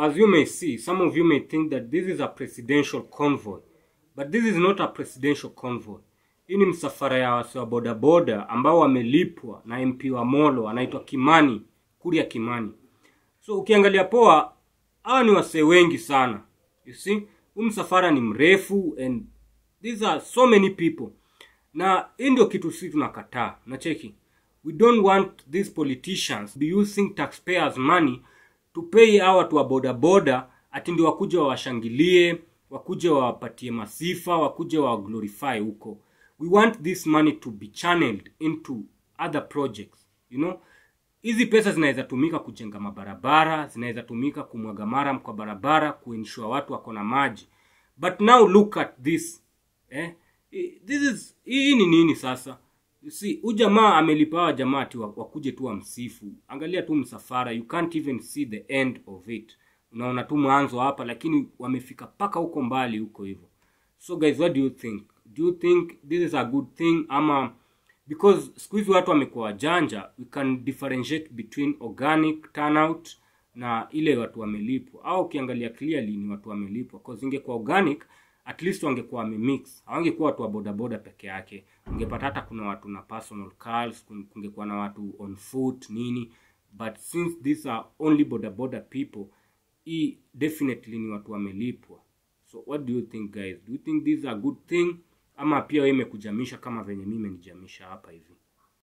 as you may see, some of you may think that this is a presidential convoy, but this is not a presidential convoy. Hii ni msafara ya wasi wa bodaboda ambao wamelipwa na MP wa Molo anaitwa Kimani, Kuria Kimani. So ukiangalia poa, hawa ni wasee wengi sana. You see, huu msafara ni mrefu and these are so many people. Na hii ndio kitu sisi tunakataa. Nacheki. We don't want these politicians be using taxpayers money to pay hawa watu wa bodaboda ati ndio wakuje wawashangilie, wakuje wawapatie masifa, wakuje wa glorify huko. We want this money to be channeled into other projects, you know hizi pesa zinaweza tumika kujenga mabarabara zinaweza tumika kumwaga maram kwa barabara kuensure watu wako na maji but now look at this eh? I- this is hii ni nini sasa You see huyu jamaa amelipa hawa jamaa ati wa- wakuje tu wamsifu angalia tu msafara you can't even see the end of it unaona tu mwanzo hapa lakini wamefika mpaka huko mbali huko hivyo so guys what do you think do you think this is a good thing ama because siku hizi watu wamekuwa wajanja we can differentiate between organic turnout na ile watu wamelipwa au ukiangalia clearly ni watu wamelipwa cause ingekuwa organic at least wangekuwa wamemix hawangekuwa watu wa bodaboda peke yake ungepata hata kuna watu na personal cars kun- kungekuwa na watu on foot nini but since these are only bodaboda people hii definitely ni watu wamelipwa so what do you think guys do you think this is a good thing ama pia wewe imekujamisha kama venye mimi imenijamisha hapa hivi